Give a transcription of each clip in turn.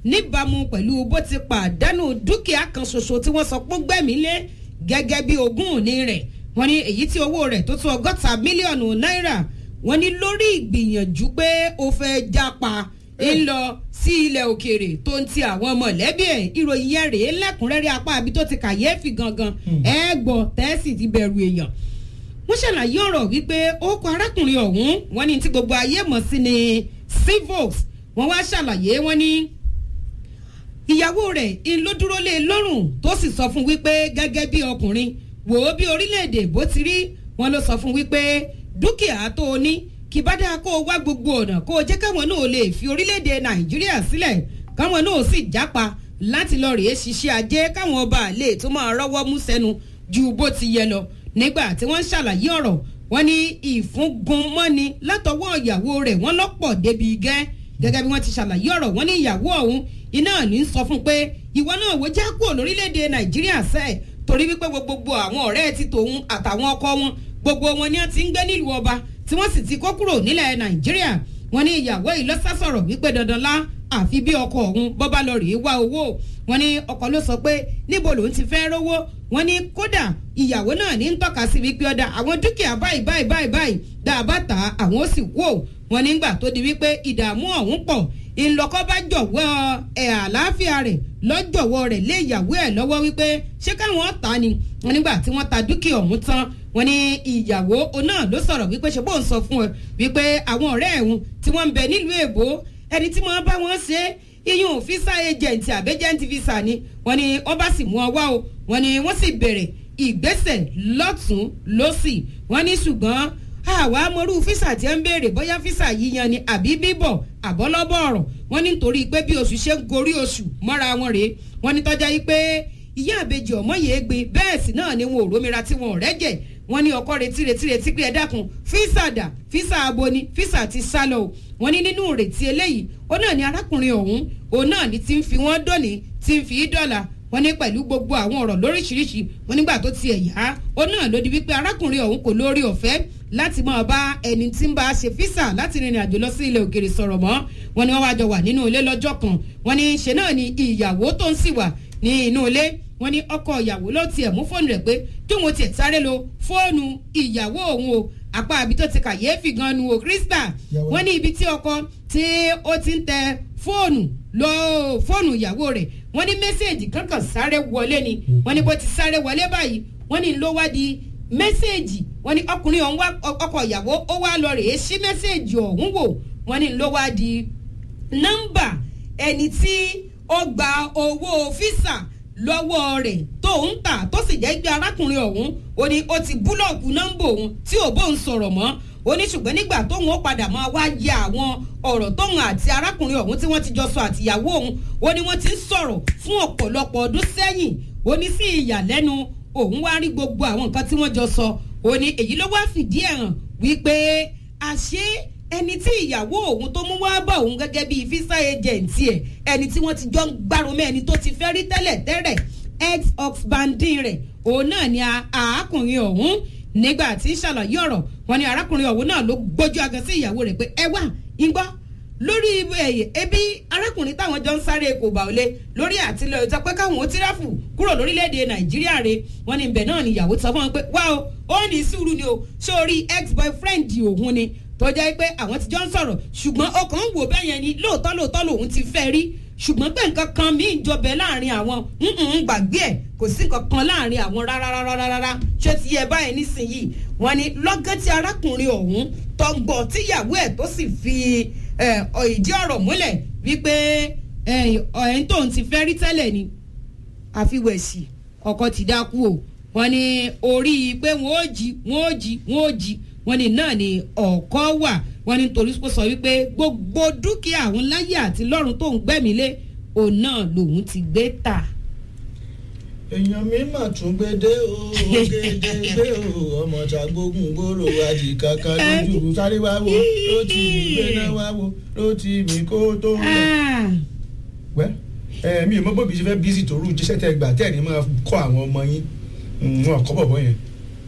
níbàámu pẹ̀lú bó ti pàdánù dúkìá kan ṣoṣo tí wọ́n sọ pé gbẹ̀mí lé gẹ́gẹ́ bí ogún òní rẹ̀ wọ́n ní èyí tí owó rẹ̀ tó tó ọgọ́ta mílíọ̀nù náírà wọ́n ní lórí ìgbìyànjú pé ó fẹ́ jápa ń lọ sí ilẹ̀ òkèèrè tó ń ti àwọn mọ̀lẹ́bí ẹ̀ ìròyìn yẹn rèé lẹ́kùnrẹ́rẹ́ apá àbí tó ti kàyéfì gangan ẹ̀ gbọ́ tẹ́sì ti bẹ̀rù èèyàn wọ́n ṣàlàyé ọ̀rọ̀ wípé ó kọ arákùnrin ọ̀hún wọ́n ní tí gbogbo ayé mọ̀ sí ni civox wọ́n wá ṣàlàyé wọ́n ní ìyàwó rẹ̀ ń ló dúró lé lọ́rùn tó sì sọ fún wípé gẹ́gẹ́ bí ọkùnrin wò ó bí orílẹ̀-èdè bó ti rí wọ́n ló sọ fún wípé dúkìá tó o ní kì bá dáa kó o wá gbogbo ọ̀nà kó o jẹ́ káwọn náà lè fi orílẹ̀-èdè nàìjíríà sílẹ̀ káwọn náà sì jápa láti lọ rèé ṣiṣẹ́ ajé káwọn ọba lè tó máa rọ́wọ́ mú sẹ́nu ju bó ti yẹ lọ nígbà tí wọ́n ń ṣàlàyé ọ̀rọ̀ wọ́n ní ìfúngunmọ́ni látọwọ́ ìyàwó rẹ̀ wọ́n lọ́pọ̀ débi gẹ́ gẹ́gẹ́ bí wọ́n ti ṣàlàyé ọ̀rọ̀ wọ́n ní ìyàwó ọ̀hún iná ní sọ fún pé ìwọ náà wò já kúrò lórílẹ̀‐èdè nàìjíríà sẹ́ẹ̀ torí wípé gbogbo àwọn ọ̀rẹ́ ti tòun àtàwọn ọkọ wọn gbogbo wọn ni wọ́n ti ń gbé nílùú ọba tí wọ́n sì ti kó kúrò nílẹ̀ nàìjíríà wọ́n ní ìyàwó yìí lọ́sàsọ̀rọ̀ wípé dandan lá àfi bí ọkọ ọ̀hún bọ́bá lọ rèé wá owó wọ́n ní ọkọ ló sọ pé níbo lòun ti fẹ́ rówó wọ́n ní kódà ìyàwó náà ní ń tọ́ka sí wípé ọ̀dà àwọn dúkìá báyìí báyìí báyìí báyìí dáàbà tà àwọn ó sì kú ò wọ́n nígbà tó di wípé ìdààmú ọ̀hún pọ̀ ńlọkọ bá jọ̀wọ́ ẹ̀ àlàáfíà rẹ̀ lọ́jọ̀wọ́ rẹ̀ lé ìyàwó ẹ̀ lọ́wọ́ wípé ṣé káwọn ta ni wọ́n nígbà tí wọ́n ta dúkìá ọ̀hún tán wọ́n ní ìyàwó náà ló sọ̀rọ̀ wípé ṣe bóun sọ fún ẹ wípé àwọn ọ̀rẹ́ ẹ̀hún tí wọ́n ń bẹ nílùú èbó ẹni tí wọ́n bá wọn ṣe iyún fisa agent àbẹ́jẹ́ntì visa ni wọ́n ní wọ́n bá sì mú ọ wá o wọ́n ní wọ́n sì bẹ̀rẹ̀ ìgbésẹ̀ lọ́tún lọ́sì wọ́n ní ṣùgbọ́n àwa mọ̀rú físà tí ń béèrè bóyá físà yíyan ni àbí bíbọ̀ àbọ́lọ́bọ̀ ọ̀rọ̀ wọ́n ní nítorí pé bí oṣù ṣe ń gorí oṣù mọ́ra wọn rèé wọ́n ní tọ́já yìí pé ìyá àbejì ọmọ yìí gbé bẹ́ẹ̀ sì náà ni wọn ò rómira tí wọn ò rẹ́jẹ̀ wọ́n ní ọkọ retí retí retí pé ẹ dákun físà dà físà abo ni físà ti sá lọ o wọ́n ní nínú ìrètí eléyìí ó náà ní arákùnrin ọ̀hún òun náà ní ti ń fi wọ́n dọ́ni ti ń fi í dọ́là wọ́n ní pẹ̀lú gbogbo àwọn ọ̀rọ̀ lóríṣiríṣi wọ́n nígbà tó tiẹ̀ yá ó náà ló di wípé arákùnrin ọ̀hún kò lórí ọ̀fẹ́ láti máa bá ẹni tí ń bá a ṣe físà láti rìnrìn àjò lọ sí ilẹ̀ òkèrè sọ̀rọ̀ mọ́ wọ́n ní wọ́n wá jọ wà nínú ilé lọ́jọ́ kan wọ́n ní ṣe náà ni ìyàwó tó ń sì wà ní inú ilé wọ́n ní ọkọ ìyàwó ló tiẹ̀ mú fóònù rẹ̀ pé kí òun tiẹ̀ sáré lo fóònù ìyàwó òun o apá àbí tó ti kàyéfì gan nu o krista wọ́n ní ibi tí ọkọ tí ó ti ń tẹ fóònù lọ fóònù ìyàwó rẹ̀ wọ́n ní mẹ́sẹ̀gì kankan sáré wọlé ni wọ́n ní bó ti sáré wọlé báyìí wọ́n ní ló wá di mẹ́sẹ̀gì wọ́n ní ọkùnrin ọ̀hún wá ọkọ̀ ìyàwó ó wá lọ rèé sí mẹ́sẹ̀gì ọ̀hún wò wọ́n ní ló wá di nọ́mbà ẹni tí ó gba owó físà lọ́wọ́ rẹ̀ tó ń tà tó sì jẹ́ pé arákùnrin ọ̀hún ó ní ó ti búlọ̀kù nọ́mbà òun tí ò bóun sọ̀rọ̀ mọ́ ó ní ṣùgbọ́n nígbà tóun ó padà máa wá yẹ àwọn ọ̀rọ̀ tóun àti arákùnrin ọ̀hún tí wọ́n ti jọ sọ àtìyàwó òun ó ní wọ́n ti ń sọ̀rọ̀ fún ọ̀pọ̀lọpọ̀ ọdún sẹ́yìn ó ní sí ìyàlẹ́nu òun wá rí gbogbo àwọn nǹkan tí wọ́n jọ sọ ó ní èyí ló wá fìdí ẹ̀ hàn wípé àṣé ẹni tí ìyàwó òun tó mú wá bá òun gẹ́gẹ́ bíi fisa agent ẹ̀ ẹni tí wọ́n ti jọ ń gbárùmọ́ ẹni tó ti fẹ́ rí tẹ́lẹ̀ tẹ́lẹ̀ ex oxbandin rẹ̀ òun náà ni àákùnrin ọ̀hún nígbà tí ṣàlàyé ọ̀rọ̀ wọn ni arákùnrin ọ̀hún náà ló gbójú agan sí ìyàwó rẹ̀ pé ẹ wá ń gbọ́ lórí ebi arákùnrin táwọn jọ ń sáré kò bá òle lórí àtìlẹyìn ìta pé káwọn ó tírafù kúrò lórílẹ̀‐èdè nàìjíríà re wọn ni ibẹ̀ náà ni ìyàwó sọ fún wọn pé wá o ó ní sùúrù ni o sórí ex boyfriend òun ni tó jẹ́ pé àwọn ti jọ ń sọ̀rọ̀ ṣùgbọ́n ọkàn ń wò bẹ́ẹ̀ yẹn ni lóòótọ́ lóòótọ́ lòun ti fẹ́ rí ṣùgbọ́n pé nǹkan kan míì jọbẹ̀ láàrin àwọn gbàgbé ẹ̀ kò sí nǹkan kan láàrin àwọn rárárárárá ṣé ti yẹ báyìí nísìnyìí wọn ni lọ́gán tí arákùnrin ọ̀hún tọgbọ̀ tíyàwó ẹ̀ tó sì fi ìdí ọ̀rọ̀ múlẹ̀ wípé ẹ̀yìn tóun ti fẹ́ rí tẹ́lẹ̀ ni àfiwẹ̀sì ọkọ ti dákú o wọn ni orí pé wọn ò jí wọn ò jí wọn ò jí wọn ni náà ni ọkọ wà wọn ni torí kó sọ wípé gbogbo dúkìá àwọn láyé àti lọ́run tó ń gbẹ́mí lé òun náà lòun ti gbé tà. èèyàn mi mà tún gbé dé o gèdè gbé o ọmọ tàgbógun gbòòrò àjì kankan lójú sáré wá wo ló ti mi gbéná wá wo ló ti mi kó tó lọ. wẹ́ ẹ mi ò mọ bóbi ṣe fẹ́ bísí tòru jíṣẹ́ tẹ gbà tẹ́ ẹ̀ ní máa kọ́ àwọn ọmọ yín wọn kọ́ bọ̀bọ̀ yẹn.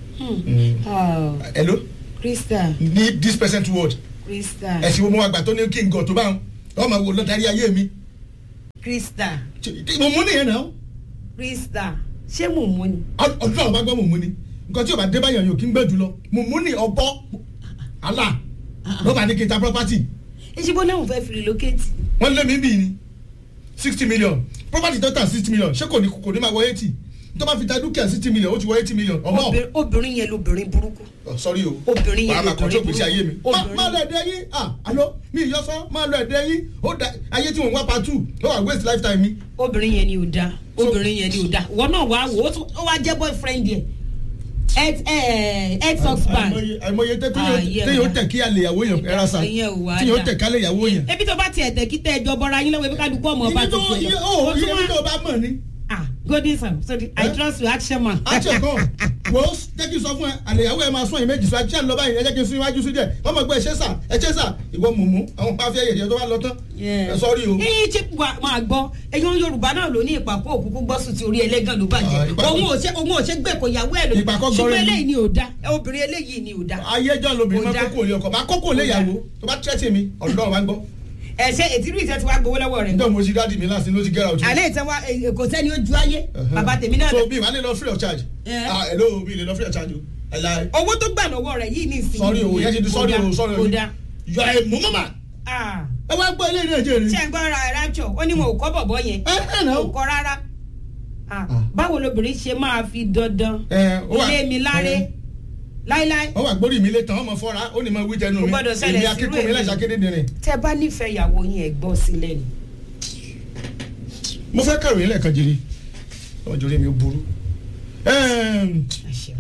hello krista ní this present world krista ẹ̀sìn wo mo wá gbà tó ní kí n gọ̀ tó bá wọn ọmọ wo lọ darí ayé mi krista mùmú nìyẹn náà krista ṣé mùmú ni. ọdún àwọn bá gbọ́ mùmú ni nǹkan tí o bá dé báyọ̀ yóò kí ń gbẹ́ jù lọ mùmú ni ọ̀bọ àlà ló bá ní kí n ta property èsì bó náà fẹ́ fi relocate. wọ́n lé mi bí ni sixty million property tó tà sixty million ṣé kò ní kò ní máa wọ eighty tó bá fi ta dúkìá sixty million ó ti wọ eighty million ọmọ Obìnrin- obìnrin yẹn lobìnrin burúkú. Oh, sorry o Obìnrin yẹn wàá máa lobìnrin kọjú gbèsè ayé mi. burúkú. má Obìnrin- má lọ ẹdẹ yín ah alo mi ìyọsọ má lọ ẹdẹ yín ó da ayé tí wọn wá pa two ó wà waste lifetime mi. obìnrin yẹn ni ò da So- obìnrin yẹn ni ò da wọn náà wàá wò ó tún- ó wá jẹ́ boyfriend yẹn ex ex husband àìmọye àìmọye tẹ Ah, yeah. téèyàn tẹ kí alẹ ìyàwó yẹn ẹra sa Ìyẹn ò wá téèyàn dà. tẹ kálẹ ìyàwó yẹn. ebi tó bá tiẹ̀ tẹ́ kí tẹ́ ẹjọ́ bọ́ra yín lọ́wọ́ ebi ká dùkú ọmọ ọba ibi tó tó fẹ́ iye lọ. ó Ó tún iye wá- ibi tó bá mọ̀ ni. ah golden sam so the, i Eh? trust you action man. àti ẹ̀kọ́ wò ó jẹ́ kí n sọ fún ẹ àlẹ ìyàwó ẹ máa sún ẹ̀yìn méjì sọ àti ẹ̀ ń lọ báyìí ẹ jẹ́ kí n sún iwájú sí díẹ̀ wọ́n mọ̀ pé ẹ ṣe sà ẹ ṣe sà ìwọ mùmú àwọn bá fẹ́ yẹ̀yẹ́ tó bá lọ tán ẹ sọ́ọ́rì o. yíyí tí wà máa gbọ́ ẹ̀yin yorùbá náà ló ní ìpàkọ́ òkúkú gbọ́sùn tí orí ẹlẹ́gàn ló Ah, bàjẹ́ ìpàkọ́- òun ò ṣe òun ò ṣe gbé kò yàwó ẹ̀ ló Ìpàkọ́ ṣùgbọ́n gọrin ni. eléyìí ni ò da obìnrin eléyìí ni ò da. ayéjọ́ lobìnrin máa Kò dá. kókó lé ọkọ̀ máa kókó lé ìyàwó tó bá tẹ́tì mi ọ̀dọ́ wa ń gbọ́. ẹ̀ṣẹ̀ ètírú ìtẹ́ ti wá gbowó lọ́wọ́ rẹ̀. ǹjẹ́ mo ti dáàdì mi láti ló ti gẹ́ra òtún. àlẹ́ ìtẹ́ wa eh, kò sẹ́ni ó ju ayé bàbá tèmi náà so bí ìwà lè lọ free of charge. Eh. ah hello bí lè lọ free of charge o. ẹ̀la owó tó gbà lọ́wọ́ rẹ̀ yìí ní ìsinmi. sọ́ọ́rì o yẹn ti di sọ́ọ́rì o sọ́ọ́rì o. kò da. yọ ẹ mú mọ́mà. Ah, ẹ wá gbọ́ ilé ìrìn àjẹ́ ṣé rẹ̀. ń gbọ́ ra rapture ó ní mo ò kọ́ bọ̀bọ̀ yẹn ẹ ẹ nà kò ó. kọ́ rárá. Ah, Ah. báwo lobìnrin ṣe máa fi dandan ẹ ó wà ilé mi láre ẹ, láíláí. ó wà gbórí mi lé tán ọmọ fọ́ra ó ní mo wí jẹnu Kò mi gbọdọ̀ ṣẹlẹ̀ èmi sírú akíkún mi èmi. láṣà kéde dìrín. tẹ bá nífẹ̀ẹ́ ìyàwó yín ẹ̀ gbọ́ sílẹ̀ ni. mo fẹ́ kàròyìn lẹ́ẹ̀kan jìrì ọjọ́ rẹ̀ mi ò burú. Ẹm, àṣẹ.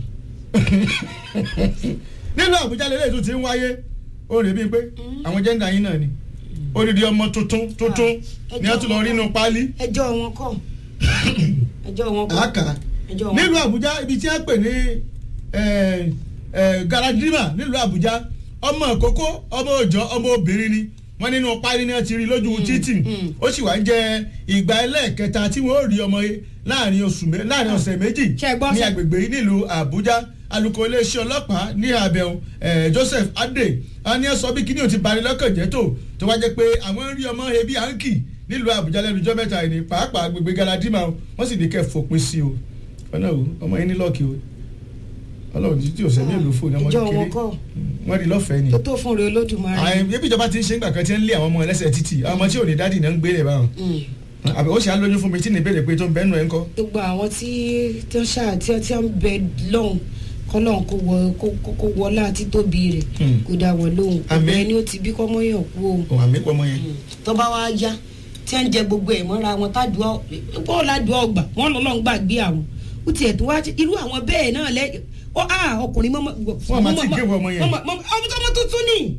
nínú àbújá lélẹ̀ tó ti ń wáyé ó rè bíi pé àwọn jẹ́ńdà yín náà ni odidi ọmọ tuntun tuntun Ah, ni wọ́n tún lọ rí inú páálí. ẹjọ́ wọn kọ́ ẹjọ́ wọn kọ́ àkà ẹjọ́ wọn nílùú àbújá ibi tí wọ́n pè ní eh, eh, galadima nílùú àbújá ọmọ àkókò ọmọ òòjọ́ ọmọ obìnrin ni wọ́n nínú páálí ni wọ́n ti rí lójú títì mm. ó sì wá ń jẹ ìgbà ẹlẹ́ẹ̀kẹta tí wọ́n ó rí ọmọ yẹn láàrin oṣù mé- láàrin ọ̀sẹ̀ méjì Ṣé ẹ gbọ́ ní sọ- agbègbè yìí nílùú àbújá alukó iléeṣẹ́ ọlọ́pàá ní abẹ́hùn joseph adé a ní ẹ sọ bí kíní ò ti bani lọ́kàn jẹ́ tó tó wá jẹ́ pé àwọn ń rí ọmọ ebi àǹkì nílùú àbújá lẹ́nu ọjọ́ mẹ́ta yìí ní pàápàá agbègbè galadima o wọ́n sì ní kẹ́ fòpin sí o ọ̀nà o ọmọ yẹn ní lọ́ọ̀kì o ọlọ́run tí tí ò sẹ́mi èlò fóònù ọmọ ẹjọ́ kékeré wọn kọ́ wọ́n rí lọ́fẹ̀ẹ́ ni tó tó fún rẹ olódùmarè. àyè ebi ìjọba ti ń ṣe ńgbà kan tí ń lé àwọn ọmọ ẹlẹ́sẹ̀ títì àwọn ọmọ tí ò ní dádì náà ń gbélé báwọn Mm. àbẹ̀ ó ṣe á lóyún fún mi tí ní ìbéèrè pé tó ń bẹ́nu ẹ̀ ń kọ́ gbogbo àwọn tí tí wọ́n ṣáà tí wọ́n tí wọ́n bẹ lọ́hùn kọ́lọ́hùn kó wọ kó kó- kó wọlá àti tóbi rẹ̀ Mm. kó dá wọn lóhùn Àmín. gbogbo ẹni ó ti bí kọ́mọ́yàn kú o òun àmì pọ̀ mọ́ yẹn. tó bá wá yá tí wọ́n ń jẹ gbogbo ẹ̀ mọ́ra wọn tádùá bọ́ọ̀ ládùá ọgbà wọ́n lọ́lọ́ ń gbàgbé àwọn ó tiẹ̀ tó wá irú àwọn bẹ́ẹ̀ náà lẹ́ ọ á ọkùnrin mọ́mọ́ Wọ́n máa ti gé wọ ọmọ yẹn. ọmọ tó mọ́ tuntun ni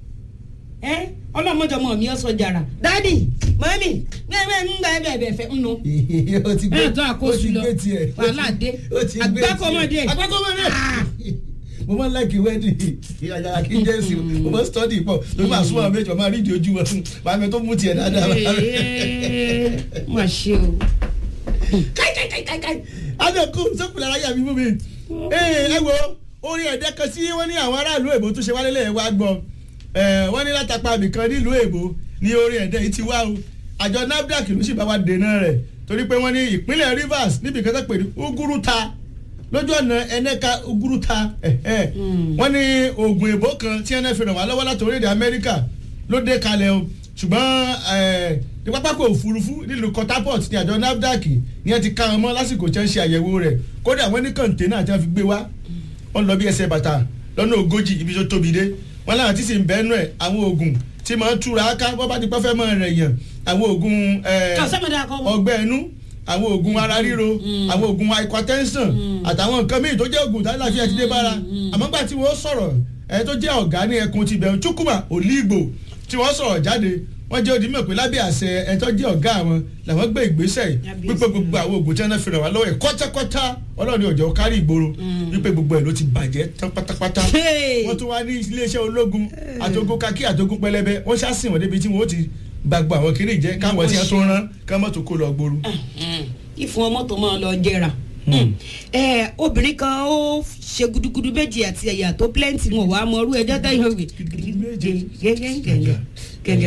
ẹ ọlọ́mọdọmọ mi ọ̀sọ̀ jàrà dádì mọ́mí gbẹ́gbẹ́ ń gbà ẹ̀bẹ̀ ẹ̀bẹ̀ fẹ́ ń nu ó ti gbé ẹ̀ tó àkóso ó ti lọ gbé tiẹ̀ wàhálà dé ó ti gbé tiẹ̀ àgbákọ́mọdé àgbákọ́mọdé Ah. mo máa ń láìkí wẹ́ẹ̀dì ìyàgàrà kí n jẹ́ sí mo máa ń stọ́dì pọ̀ ló máa súnmọ́ àwọn méjì ọmọ àrídìí ojú wọn màá mi tó mú tiẹ̀ dáadáa. Ee, má ṣe o káì káì káì káì káì adẹ́kù sọ́kùnrin aráyà mi mú mi. ee ẹ wo orin ẹ̀dẹ́ kan sí wọ́n ní àwọn aráàlú èbó tó ṣe wálé lẹ́yìn wá gbọ́ ẹ wọ́n ní látàpá abìkan nílùú èbó ní orin ẹ̀dẹ́ yìí ti wá o àjọ nafdac ló sì bá wa dènà rẹ̀ torí pé wọ́n ní ìpínlẹ̀ rivers níbi kan tó pè ní uguruta lójú ọ̀nà ẹnẹ́ka uguruta ẹ̀hẹ́. Mm. wọ́n ní oògùn èbó kan tí ẹnẹ́ fi ràn wá lọ́wọ́ láti orílẹ̀-èdè amẹ́ríkà ló dé kalẹ̀ o ṣùgbọ́n ẹ̀, ní pápákọ̀ òfurufú nílùú Port Harcourt ní àjọ nafdac ní ẹ ti ká wọn mọ́ lásìkò tí wọ́n ṣe àyẹ̀wò rẹ̀ kódà wọ́n ní kọ̀ǹténà tí wọ́n fi gbé wá wọ́n lọ bí ẹsẹ̀ bàtà lọ́nà ogójì ibi tó tóbi dé wọ́n láwọn tí sì ń bẹ́ẹ̀ nù ẹ̀ àwọn oògùn tí máa ń túra ká bọ́ bá ti pẹ́ fẹ́ mọ́ rẹ̀ yàn àwọn oògùn ẹ̀, kàṣẹ́mọ̀dé akọ́wọ́ ọgbẹ́ ẹnu àwọn oògùn ara ríro Mm. àwọn oògùn hypertension Mm. àtàwọn nǹkan míì tó jẹ́ oògùn tí aláfíà ti dé bára Mm. àmọ́ gbà tí wọ́n sọ̀rọ̀ ẹ̀ tó jẹ́ ọ̀gá ní ẹkùn ti bẹ̀rù Chukwuma Oligbo tí wọ́n sọ̀rọ̀ jáde wọ́n jẹ́ òdìmọ̀ pé lábẹ́ àṣẹ ẹ̀ tó jẹ́ ọ̀gá àwọn làwọn gbé ìgbésẹ̀ Kábíyèsí. wípé gbogbo àwọn oògùn tí wọ́n fi ràn wá lọ́wọ́ ẹ̀ kọ́tàkọ́tà ọlọ́run ọ̀jọ̀ kárí ìgboro Mm. wípé gbogbo ẹ̀ ló ti bàjẹ́ tán pátápátá Hey! wọ́n tún wá ní iléeṣẹ́ ológun àtògùn kakí àtògùn pẹlẹbẹ wọ́n ṣàṣìn wọn débi tí wọ́n ó ti gbàgbọ́ àwọn kiri jẹ́ káwọn tí wọ́n tó rán káwọn tó kó lọ gbòòrò. ìfún ọmọ tó máa lọ jẹrà Hmm. ẹ obìnrin kan ó ṣe gudugudu méjì àti ẹ̀yà tó plenty wọn wàá mọ irú ẹjọ́ tẹ̀yìn òwe Gudugudu méje. gẹ́gẹ́ gẹ́gẹ́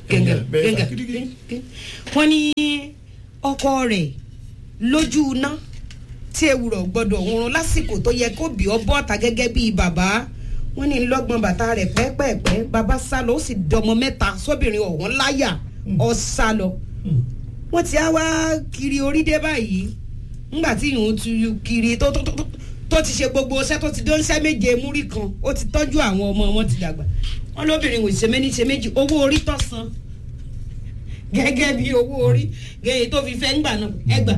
gẹ́gẹ́ Èèyàn bẹ́ẹ̀ gẹ́gẹ́ gidigidi. gẹ́gẹ́. wọ́n ní ọkọ rẹ̀ lójú iná tí ewúrọ̀ gbọ́dọ̀ òun lásìkò tó yẹ kó bí ọ bọ́ta gẹ́gẹ́ bíi bàbá wọ́n ní lọ́gbọ̀n bàtà rẹ̀ pẹ́pẹ́pẹ́ bàbá sá lọ ó sì dọmọ mẹ́ta sóbìnrin ọ̀hún láyà ọ sá lọ wọ́n ti á wá kiri orí dé báyìí ńgbà tí ìhun ti kiri tó tó tó tó- tó ti ṣe gbogbo iṣẹ́ tó ti dó iṣẹ́ méje múrí kan ó ti tọ́jú àwọn ọmọ wọn ti dàgbà wọ́n lóbìnrin kò ṣe méní ṣe méjì owó orí tó san gẹ́gẹ́ bí owó orí gẹ́gẹ́ tó fi fẹ́ ńgbà náà ẹgbà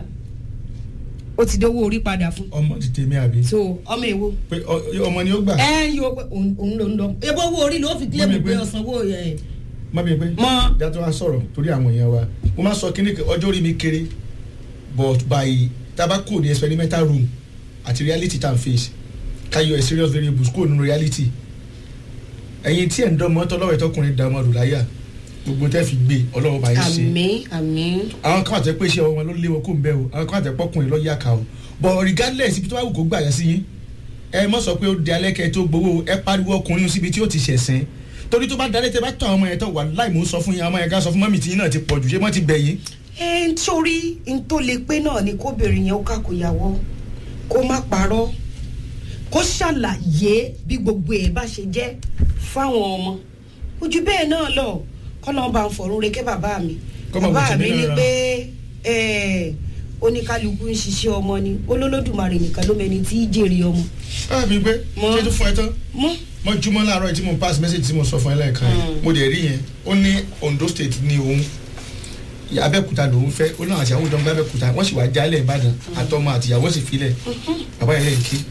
ó ti dówó orí padà fún ọmọ ti tèmi àbí so ọmọ èwo pé ọ- ọmọ ni ó gbà ẹ ń yọ pé òun òun ló ń lọ ebo owó orí ló fi kílẹ̀ Mọ́mi pé pé- ọ̀sán owó ẹ̀ má bí pé mọ́ ìjà tó wá sọ̀rọ̀ torí àwọn èèyàn wa mo máa sọ kíní kan, ọjọ́ orí mi kéré but by tabako ní experimental room àti reality tá n face káyọ ẹ̀ serious variables kúrò nínú reality ẹ̀yin tí ẹ̀ ń dánmọ́ tọ́lọ́wọ́ ẹ̀tọ́kùnrin dánmọ́ lò láyà gbogbo tẹ́ fi gbé ọlọ́wọ́ bá yín ṣe àmì àmì àwọn kan àtẹ pé iṣẹ́ wọn ló lé wọn kó ń bẹ́ o àwọn kan àtẹ pọ́kùnrin lọ́ọ́ yàkà o but regardless ibi tó bá wù kó gbà yẹn sí yín ẹ mọ̀ sọ pé ó di alẹ́ kẹ́ ẹ tó gbowó ẹ pariwo ọkùnrin síbi tí ó ti ṣẹ̀sìn torí tó bá dalẹ́ tẹ bá tọ́ àwọn ọmọ yẹn tán wà láì mò ń sọ fún yín àwọn ọmọ yẹn ká sọ fún mọ́mì tí yín náà ti pọ̀ jù ṣé wọ́n ti bẹ̀ yín. ẹ ń torí n tó lè pé náà ni kóbìnrin yẹn ó kàkóyàwó kó má parọ́ kó ṣàlàyé bí gbogbo ẹ̀ bá ṣe jẹ́ fáwọn ọmọ ojú bẹ́ẹ̀ náà lọ kọ́nà bá ń fọ̀rún reke bàbá mi Kọ́ máa bàbá wò sí mi nínú ní ra. pé ẹ, oníkálukú ń ṣiṣẹ́ ọmọ ni olólódùmarè nìkan ló mẹni tí í jèrè ọmọ káàbí pé Mọ́. ṣé tó fún ẹ tán mọ́ mo júmọ́ láàárọ̀ yìí tí mo pass message tí mo sọ fún ẹ lẹ́ẹ̀kan yìí Mm. mo dẹ̀ rí yẹn ó ní Ondo state ní òun Abẹ́òkúta lòun fẹ́ ó náà àti àwọn ìjọba Abẹ́òkúta wọ́n sì wá jálẹ̀ Ìbàdàn àtọmọ àtìyàwó sì filẹ̀ bàbá yẹn lẹ́yìn kí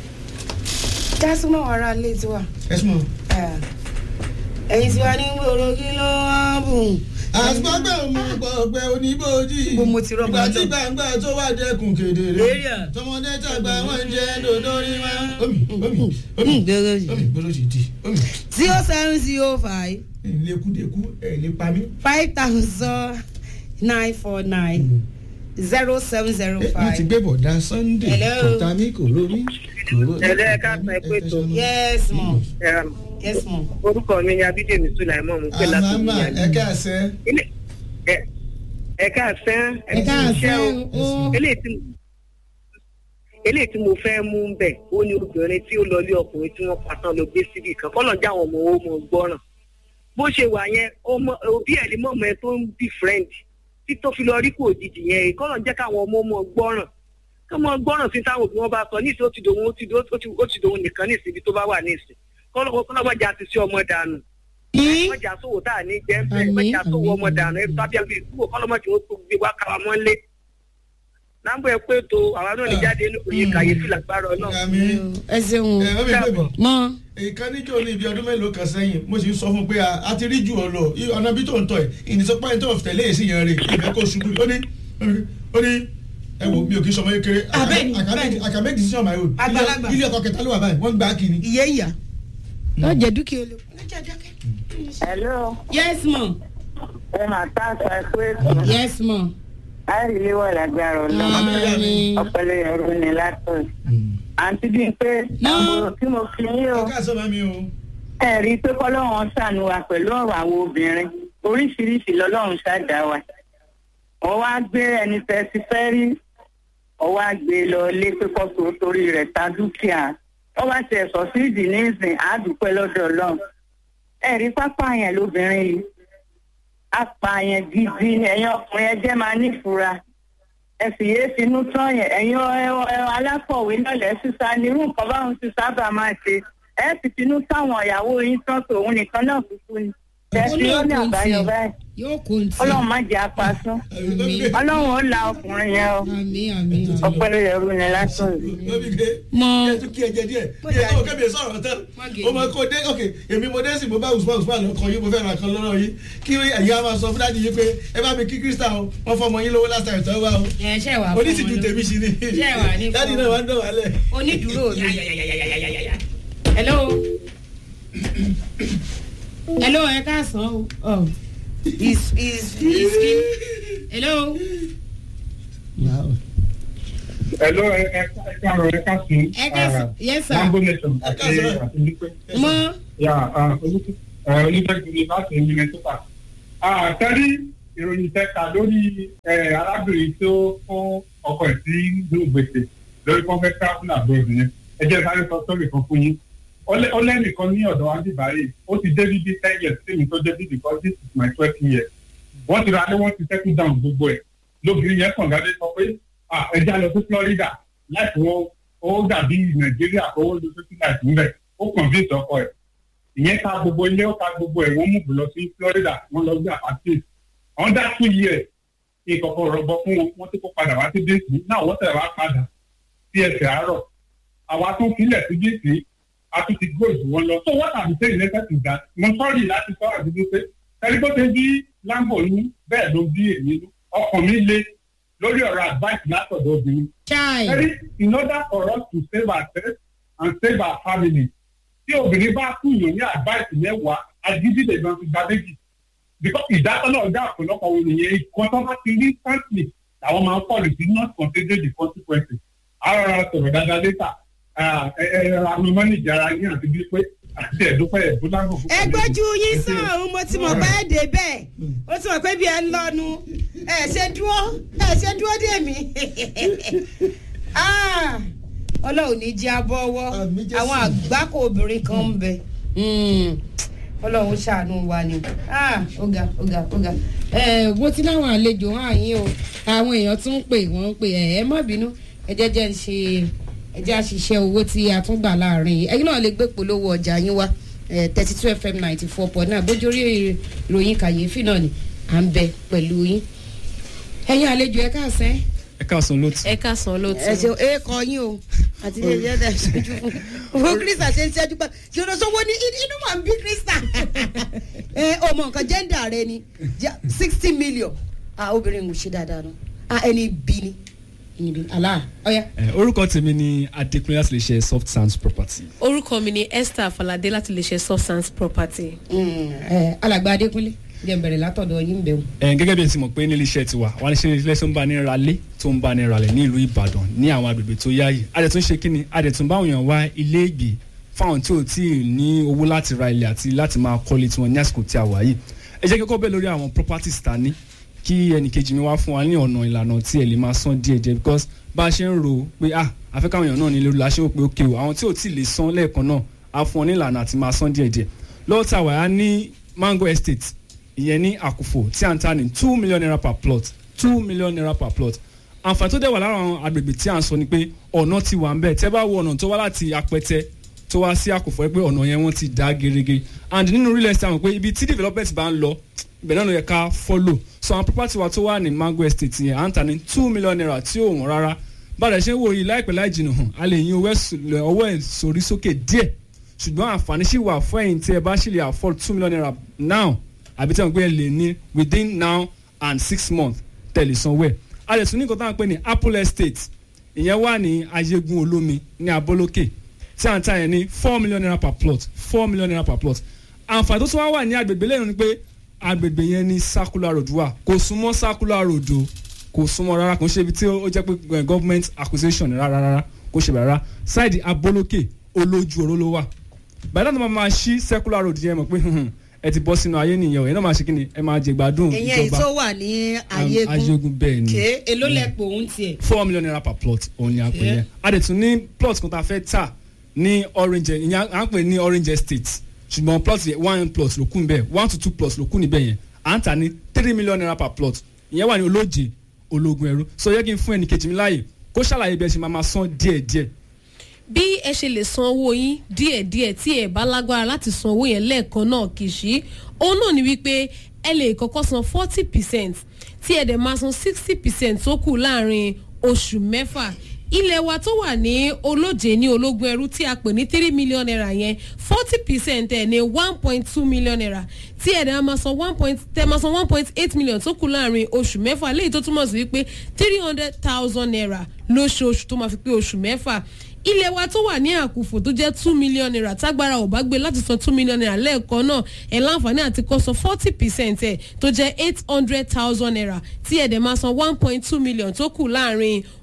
jásùmọ̀ ara lè ti wà ẹ súnmọ́. ẹ̀yin tí wàá ní gbòòrò kí ló wá bùn. àgbàgbà mú gbọ̀gbẹ́ oníbòjì. Bó mo ti rọ́mọ ìgbà tí náà. gbàngbà tó wà dẹ́kun kedere. Area. tọmọdé tàgbà wọn jẹ dòdòrí wa. omi omi omi gbèrò yìí. omi gbọ́dọ̀ ti di omi. zero seven zero five ìlékúdékú ẹ̀ lè pa mí. five thousand nine four nine zero seven zero ẹ wọ́n ti five. gbé bọ̀dá Sunday. Hello. kò ta mí kò rómi. Ẹ̀lẹ́ ẹ̀ka sọ ẹ pé tó. yes mom Um, yes mom. orúkọ mi ni abídèmí sulaimon mo pè láti àmàmà ìyá ẹ káàsẹ́. Ilé- ẹ- ẹ̀ka àsán ẹ káàsán o. eléyìí tí mo- eléyìí tí mo fẹ́ mú ń bẹ̀ ó ní obìnrin tí ó lọ lé ọkùnrin tí wọ́n pàtàn lọ gbé síbì kan kọ́ lọ́n já àwọn ọmọ owó mọ̀ gbọ́ràn bó ṣe wà yẹn ọmọ- òbí ẹ̀ ní mọ̀mọ́ ẹ tó ń bí friend tí tó fi lọ rí kò òjijì yẹn kọ́ lọ́n jẹ́ káwọn ọmọ mọ̀ gbọ́ràn kọ́ mọ̀ gbọ́ràn sí táwọn òbí wọn bá sọ ní ìsìn ó ti dòun ó ti dòun ó ti- ó ti dòun nìkan ní ìsìn ibi tó bá wà ní ìsìn kọ́ lọ́wọ́ jà ti sí ọmọ dànù mọ̀jà sówó tá a ní jẹ́ ń bẹ̀ Àmín, mọ̀jà sówó àmín, ọmọ dànù ẹ̀ tábí àbí ìkúwò kọ́lọ́mọ̀jì ó tó gbé wá káwa mọ́lé. Nàmbọ̀ ẹ pé tó àwa náà ní jáde ní òye kàyéfì lágbára náà. àmì ẹ ṣeun ẹ wọ́n mi gbé bọ̀. mọ. ìkan níjọ́ ní ibi ọdún mélòó kan sẹ́yìn mo sì ń sọ fún un pé a a ti rí ju ọ lọ i- ọ̀nà bí tó ń tọ̀ ẹ̀ ìnìsọ́pá yẹn tó ń tẹ̀lé èsì yẹn rè ìfẹ́ kó ṣubú ó ní ó ní ẹ wo mi ò kí sọmọ kékeré Ah, bẹ́ẹ̀ni, bẹ́ẹ̀ni. I can make decision on my own Àgbàlagbà. ilé ọkọ kẹta ló wà báyìí wọ́n ń gbà á kiri. iye ìyá. lọ jẹ dúkìá olè. Hello, yes mom ẹ máa tá àṣà ẹ̀kú ètò. yes mom. Láì ilé wà lágbára ọ̀nà. Àmín. Ọ̀pẹ̀lẹ̀ ẹ̀rọ ni látọ̀. Àǹtí bíi pé Ná. àbúrò tí mo fi yín o. ọkọ àṣọ mami o. Ẹ rí i pé kọ́lọ́run ṣàánú wa pẹ̀lú ọ̀rọ̀ àwọn obìnrin. Oríṣiríṣi lọ́lọ́run ṣàdá wa. Wọ́n wá gbé ẹni fẹ́ ti fẹ́ rí. Wọ́n wá gbé e lọ lé pé kọ́sọ̀ torí rẹ̀ ta dúkìá. Wọ́n wá ti ẹ̀sọ́ sí ìdí ní ìsìn àdúpẹ́ lọ́dọ̀ Ọlọ́run. Ẹ rí pápá yẹn lóbìnrin yìí apààyàn gidi ni ẹ̀yin ọkùnrin ẹjẹ́ máa nífura ẹ sì yéé finú tán yẹn ẹ̀yin ọ- ọ- alákọ̀wé náà lẹ́ sísá ní irú nǹkan báwọn ti sábà máa ṣe ẹ sì finú táwọn ìyàwó yín tán tòun nìkan náà kúkú ni ẹ fi ó ní àbáyọ báyìí yóò kó n tí. ọlọ́run má jẹ́ apasún ọlọ́run ó la ọkùnrin yẹn o àmì àmì. ọpẹ́ ló yẹ rú ni lásán yìí. lóbi ké Mọ. yẹ tún kí ẹjẹ díẹ̀ yẹ tó kébì sọ̀rọ̀ tán Má gé o máa kó dé ok èmi mo dé sí mo bá usman usman lọ kàn yín mo fẹ́ ra kan lọ́rọ̀ yín kí ẹ̀yin á máa sọ fún dáàdi yín pé ẹ bá mi kí krista o wọ́n fọmọ yín lówó last time tó wá o ẹ ṣe wà fún oníṣìjú wọn lọ. tèmi sí ni Ṣé wà ní dáàdi fún náà wọn? wá ń dán wálẹ̀. onídùúró mi. hello. hello ẹ káàsán o. Oh. is is is kin. hello. Hello, ẹ ẹ káàárọ̀ ẹ káàsán. ẹ káàsán yes sir. Lambo Nation Ẹ àti káàsán. àti Olúpẹ́. mọ. Yà Olúpẹ́gbẹ̀rẹ̀ láti Minnesota. àtẹ́rí ìròyìn tẹ́ka lórí ẹ̀, arábìnrin tó fún ọkọ ẹ̀ sí inú gbèsè lórí kọ́fẹ́ travel abroad yẹn ẹ jẹ́ sáré sọ sórí kan fún yín ó lé- ó lẹ́nìkan ní ọ̀dọ̀ wa bíbáyé ó ti dé bíbí ten years sí mi tó dé bíbí because this is my twelve years wọ́n ti ra lé wọ́n ti settle down gbogbo ẹ̀ lóbìnrin yẹn kàn gádé sọ pé "Ah, ẹ já lọ sí Florida láìpẹ́ wọn ó dàbí Nàìjíríà kó ó lọ sí láìpẹ́ ńbẹ̀ ó convince ọkọ ẹ̀ ìyẹn ta gbogbo ilé ó ta gbogbo ẹ̀ wọ́n mú lọ sí Florida wọ́n lọ gbé àpàtì under two years ìkọ̀kọ̀ rọ̀gbọ̀ fún wọn wọ́n ti kó padà wá sí dc náà wọ́n tẹ̀ wá padà sí ẹsẹ̀ àárọ̀ àwa tó filẹ̀ sí dc a tún ti gbó ìlú wọn lọ so what i'm saying later is that mo sọ́ọ̀rì láti sọ àdúgbò pé tẹlifóṣe bí lambo ní bẹ́ẹ̀ ló bí èmi nú ọkàn mi le lórí ọ̀rọ̀ advice látọ̀dọ̀ obìnrin chai Very, in order for us to save ourselves and save our family tí obìnrin bá kú yàn ní advice mẹ́wàá agídí lè máa fi gba méjì because ìdásọ́nà ọ̀gá ọ̀pọ̀lọpọ̀ wọn nìyẹn ikọ̀ tó bá ti rí sáǹtì làwọn máa ń pọ̀lù sí not consider the consequences ara ra sọ̀rọ̀ dáadáa létà ẹ ẹ àwọn mọ́nìjà ara yín àti bí pé àti ẹ̀dúpẹ́ ẹ̀dúnlágbò fún ẹ gbójú yín sàn òun mo ti mọ̀ pé ẹ dé bẹ́ẹ̀ ó ti mọ̀ pé bí ẹ ń lọ́nu ẹ ṣe dúró ẹ ṣe dúró dé mi Ah, ọlọ́run ní jẹ́ abọ́wọ́ Àmín Jésù. àwọn àgbákò obìnrin kan ń bẹ Mm, ọlọ́run ṣàánú wa ni Ah, ọ̀gá ọ̀gá ọ̀gá ẹ mo ti láwọn àlejò hàn yín o àwọn èèyàn tún ń pè wọ́n ń pè ẹ ẹ má bínú ẹ jẹ́ jẹ́ ń ṣe ẹ jẹ́ àṣìṣe owó tí a tún gbà láàrin yìí ẹ̀yin náà lè gbé polówó ọjà yín wá thirty two fm ninety four point nine bójú orí ìròyìn kàyéfì náà ni à ń bẹ pẹ̀lú yín ẹ̀yin àlejò ẹ káàsán ẹ káàsán lótú. ẹ káàsán lóòótọ́. ẹ ṣe é kọ yín o àti ilé iṣẹ́ tẹ̀ ṣojú fún owó krista ṣe ń ṣẹ́jú pa ṣòro sọ́wọ́ ní inú mà ń bí krista ẹ ọmọ nǹkan jẹ́ndà rẹ ni sixty million ah obìnrin ń ṣe dáadáa nù ah ẹni bí ni ẹni bí àlá ọ̀ya. ẹ orúkọ tèmi ni adékúnlé láti lè ṣe soft sands property. orúkọ mi ni esther falade láti lè ṣe substance property. alàgbà adékúnlé jẹ́ n bẹ̀rẹ̀ látọ̀dọ̀ yín bẹ̀rù. ẹ gẹ́gẹ́ bí ẹ ti mọ̀ pé nílé iṣẹ́ tiwa wà ní ṣe ilé tó ń bá ní ralé tó ń bá ní ralẹ̀ ní ìlú ìbàdàn ní àwọn agbègbè tó yáàyè adẹ̀tún ṣe kíni adẹ̀tún báwọn èèyàn wá ilé ìgbé fáwọn tí ò tí ì ní owó láti ra ilẹ̀ àti láti máa kọ́lé tiwọn ní àsìkò tí a wà yìí ẹ jẹ́ kíkọ́ bẹ́ẹ̀ lórí àwọn properties ta ní kí ẹnìkejì mi wá fún wa ní ọ̀nà ìlànà tí ẹ lè máa san díẹ̀ díẹ̀ because bá a ṣe ń ro pé ah afẹ́ káwọn èèyàn náà ní lórí la ṣe ń pé ókè o àwọn tí ò tí ì lè san lẹ́ẹ̀kan náà á fún ọ ní ìlànà àti máa san díẹ̀ díẹ̀ lọ́wọ́ tá a wà á ní mango estate ìyẹn ní àkùfò tí à ń ta ní two million naira per plot two million naira per plot àǹfààní tó dẹ̀ wà lára àwọn agbègbè tí à ń sọ ni pé ọ̀nà ti wà ń bẹ̀ tẹ́ bá wo ọ̀nà tó wá láti apẹtẹ tó wá sí àkùfò pé ọ̀nà yẹn wọ́n ti dá gerege and nínú real estate àwọn pé ibi tí development bá ń lọ ibẹ̀ náà ló yẹ ká follow so àwọn property wa tó wà ní mango estate yẹn à ń ta ní two million naira tí ò wọ́n rárá bára ṣe ń wo yìí láìpẹ́ láì jìnnà hàn a lè yin ọwọ́ ẹ̀ sórí sókè díẹ̀ ṣùgbọ́n àǹfààní sì wà fún ẹ̀yin tí ẹ bá sì lè afford two million naira now àbí tí wọn gbé lè ní within now and six months tẹ̀lé sanwó ẹ̀. a lè tún ní nǹkan tá à ń pè ní apple estate ìyẹn wà ní ayégun olómi ní abolókè tí à ń ta yẹn ní four million naira per plot four million naira per plot. àǹfààní tó tún wá wà ní agbègbè lẹ́yìn ni pé agbègbè yẹn ní circular road wà kò súnmọ́ circular road o kò súnmọ́ rárá kò ń ṣe ibi tí ó jẹ́ pé government acquisition rárá rárá kò ṣe bẹ̀rẹ̀ rárá ṣáìdì abolókè olójú oró ló wà bàdá tó máa máa ṣí circular road yẹn mọ̀ pé ẹ ti bọ́ sínú ayé nìyẹn o ẹ náà máa ṣe kí ni ẹ máa jẹ gbádùn ìyẹn èyí tó wà ní ayégun ayégun bẹ́ẹ̀ ni ké èló lẹ́pọ̀ òun tiẹ̀. four million naira per plot òun ni a pè yẹn a dẹ̀ tún ní plot kan tá a fẹ́ tà ní orange ìyẹn à ń pè ní orange estate ṣùgbọ́n plot yẹn one plot ló kún bẹ́ẹ̀ one to two plots ló kún níbẹ̀ yẹn à ń tà ní three million naira per plot ìyẹn wà ní olóje ológun ẹrú so yẹ kí n fún ẹnìkejì mi láàyè kó ṣàlàyé bí ẹ ṣe máa máa san díẹ̀díẹ̀ bí ẹ ṣe lè san owó yín díẹ̀díẹ̀ tí ẹ bá lágbára láti san owó yẹn lẹ́ẹ̀kan náà kì í ṣí òun náà ni wípé ẹ lè kọ́kọ́ san forty percent tí ẹ dẹ̀ máa san sixty percent tó kù láàrin oṣù mẹ́fà ilẹ̀ wa tó wà ní olóje ní ológun ẹrú tí a pè ní three million naira yẹn forty percent ẹ̀ ní one point two million naira tí ẹ̀dá máa san one point tẹ̀ máa san one point eight million tó kù láàrin oṣù mẹ́fà léyìí tó túmọ̀ sí wípé three hundred thousand naira lóṣooṣù tó máa fi pé oṣù mẹ́fà ilé wa tó wà ní àkùfò tó jẹ́ two million naira tágbára ò bá gbé láti san two million naira lẹ́ẹ̀kan náà ẹ̀ láǹfààní àti kó san forty percent ẹ̀ tó jẹ́ eight hundred thousand naira tí ẹ̀ dẹ̀ máa san one point two million tó kù láàrin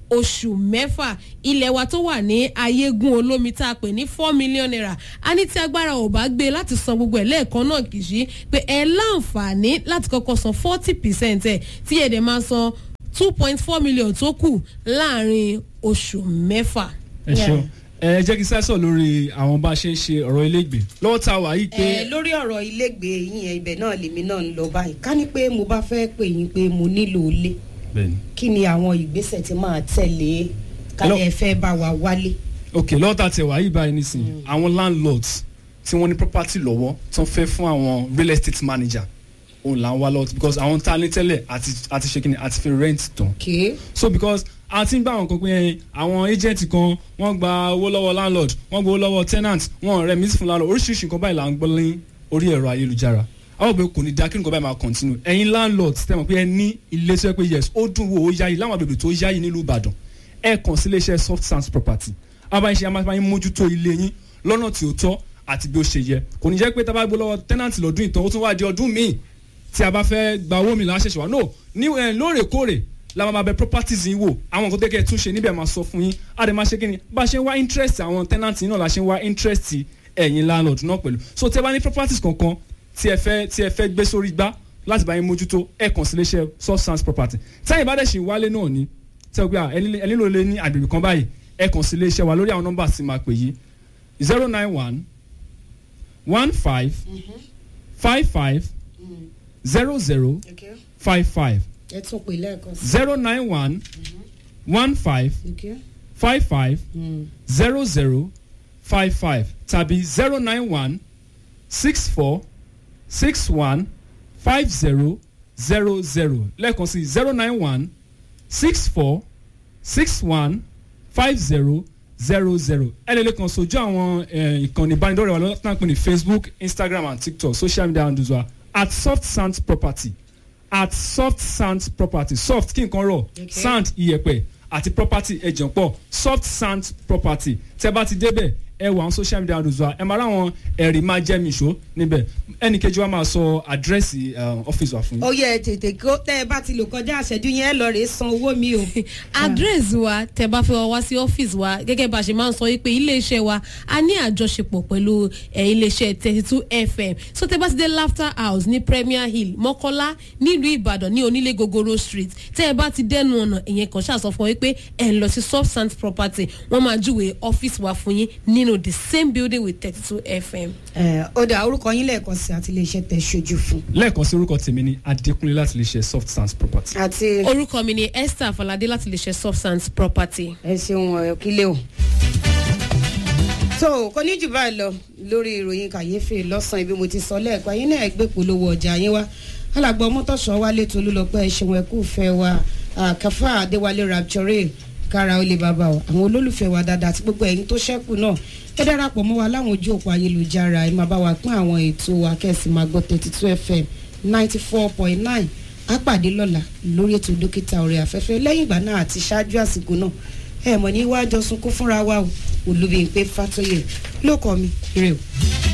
oṣù mẹ́fà ilẹ̀ wa tó wà ní ayégun olómi tá a pè ní four million naira a ní tí agbára ò bá gbé láti san gbogbo ẹ̀ lẹ́ẹ̀kan náà kì í ṣe pé ẹ láǹfààní láti kọ́kọ́ san forty percent ẹ̀ tí ẹ̀ dẹ̀ máa san two point four million tó kù láàrin oṣù mẹ́fà. ẹ ṣeun ẹ jẹ́ kí sẹ́sọ̀ lórí àwọn bá a ṣe ń ṣe ọ̀rọ̀ ilégbè lọ́wọ́ tá a wà yìí pé ẹ lórí ọ̀rọ̀ ilégbèé yín ẹ ibẹ̀ náà lèmi náà ń lọ báyìí ká ní pé mo bá fẹ́ pè yín pé mo nílò ilé bẹ́ẹ̀ni kí ni àwọn ìgbésẹ̀ tí máa tẹ̀lé kálẹ̀ ẹ fẹ́ bá wa wálé. ok lọ́wọ́ tá a tẹ̀ wá yìí báyìí nísìnyí àwọn landlords tí wọ́n ní property lọ́wọ́ tó ń fẹ́ fún àwọn real estate manager òun là ń wá lọ́wọ́ because àwọn tá a ní tẹ́lẹ̀ àti àti ṣe kíni àti fi rent tán okay. so because a ti ń gbà wọn kan pé àwọn agent kan wọ́n gba owó lọ́wọ́ landlord wọ́n gba owó lọ́wọ́ tenant wọ́n rẹ̀ mí fún landlord oríṣiríṣi nǹkan báyìí là ń gbọ́ ní orí ẹ̀rọ ayélujára àwọn òbí kò ní da kí nǹkan báyìí máa continue ẹ̀yin landlord tẹ̀ mọ̀ pé ẹ ní ilé tó yẹ pé yes ó dùn wò ó yáyì láwọn àbẹ̀bẹ̀ tó yáyì nílùú Ìbàdàn ẹ kàn sí iléeṣẹ́ soft sands property abáyé ṣe amáyé mójútó ilé yín lọ́nà tí ó tọ́ àti bí ó ṣe yẹ kò ní jẹ́ pé tá a bá gbé lọ́wọ́ tenant lọ́dún ìtàn ó tún wá di ọdún míì tí a bá fẹ́ gba owó mi láṣẹ̀ṣẹ̀ wá no ní ẹ̀ lóòrèkóòrè la máa bẹ properties yín wò àwọn nǹkan tẹ́kẹ̀ tún ṣe níbẹ̀ máa sọ fún yín a dẹ̀ máa ṣe kí ni bá a ṣe ń wá interest àwọn tenant yín náà la ṣe ń wá interest ẹ̀yin landlord náà pẹ̀lú so tẹ́ bá ní properties kankan tí ẹ fẹ́ tí ẹ fẹ́ gbé sórí gbá láti bá yín mójútó ẹ kàn sí iléeṣẹ́ substance property tẹ́yìn bá dẹ̀ ṣì wálé náà ni tẹ́ o pé ẹ nílò lé ní àgbègbè kan báyìí ẹ kàn sí iléeṣẹ́ wa lórí àwọn nọ́mbà tí máa pè yí zero nine one one five five five zero zero okay. five five ẹ tún pè lẹ́ẹ̀kan sí. zero nine one one five okay. five five Mm. zero zero five five tàbí zero nine one six four six one five zero zero zero lẹ́ẹ̀kan sí zero nine one six four six one five zero zero zero ẹ lè lè kàn sójú àwọn eh, ìkànnì ìbánidọ́rẹ̀ẹ́ wa lọ́tàn náà pé ní facebook instagram and tiktok social media handles wa at soft sand property at soft sand property soft kí nǹkan rọ̀ Okay. sand iyẹ̀pẹ̀ àti property ẹ̀jẹ̀ pọ̀ soft sand property tẹ́ bá ti débẹ̀ ẹ wọ àwọn social media handles wa ẹ máa ráwọn ẹ̀rí máa jẹ́ mi ṣó níbẹ̀ ẹnì kejì wa máa sọ àdírẹ́sì ọ́fíìsì wa fún yín. ó yẹ tètè kó tẹ́ ẹ bá ti lò kọjá àṣẹjú yẹn ẹ lọ rèé san owó mi o. address wa tẹ bá fẹ́ wá wá sí ọ́fíìsì wa gẹ́gẹ́ bá a ṣe máa ń sọ wípé iléeṣẹ́ wa a ní àjọṣepọ̀ pẹ̀lú ẹ̀, iléeṣẹ́ thirty two fm so tẹ bá ti dé laughter house ní premier hill mọ́kọ́lá nílùú ìbàdàn ní onílé gogoro street tẹ ẹ bá ti dẹnu ọ̀nà ìyẹn kan ṣàṣọ fún ọ wípé ẹ̀ ń lọ sí soft sand property wọ́n máa júwe ọ́fíìsì wa fún yín nínú the same building with thirty two fm. ẹ ó dà orúkọ yín lẹ́ẹ̀kan sí àti iléeṣẹ́ tẹ̀ ṣojú fún. lẹ́ẹ̀kan sí orúkọ tèmi ní adékúnlé láti lè ṣe soft sands property. àti orúkọ mi ni esther falade láti lè ṣe soft sands property. ẹ ṣeun ẹ kílẹ̀ o. tó kò ní jù báyìí lọ lórí ìròyìn kàyéfì lọ́sàn-án ibi mo ti sọ lẹ́ẹ̀kan yín náà gbé polówó ọjà yín wá alàgbà mọ́tòṣọ́ wálé tolúlọpẹ́ ẹ̀ṣẹ̀wọ̀n ẹ̀kú fẹ́ wa àkàfà adéwálé rapture kára ó lè bàbá o àwọn olólùfẹ́ wa dáadáa àti gbogbo ẹ̀yin tó ṣẹ́kù náà ẹ darapọ̀ mọ́ wa láwọn ojú òpó ayélujára ẹ máa bá wa pín àwọn ètò wa kẹ́sì máa gbọ́ thirty two fm ninety four point nine á pàdé lọ́la lórí ètò dókítà ọ̀rẹ́ afẹ́fẹ́ lẹ́yìn ìgbà náà àti ṣáájú àsìkò náà ẹ mọ̀ ní wájọ sunkún fúnra wa o olùbíyìnpé fatoyè ló kọ́ mi ire o.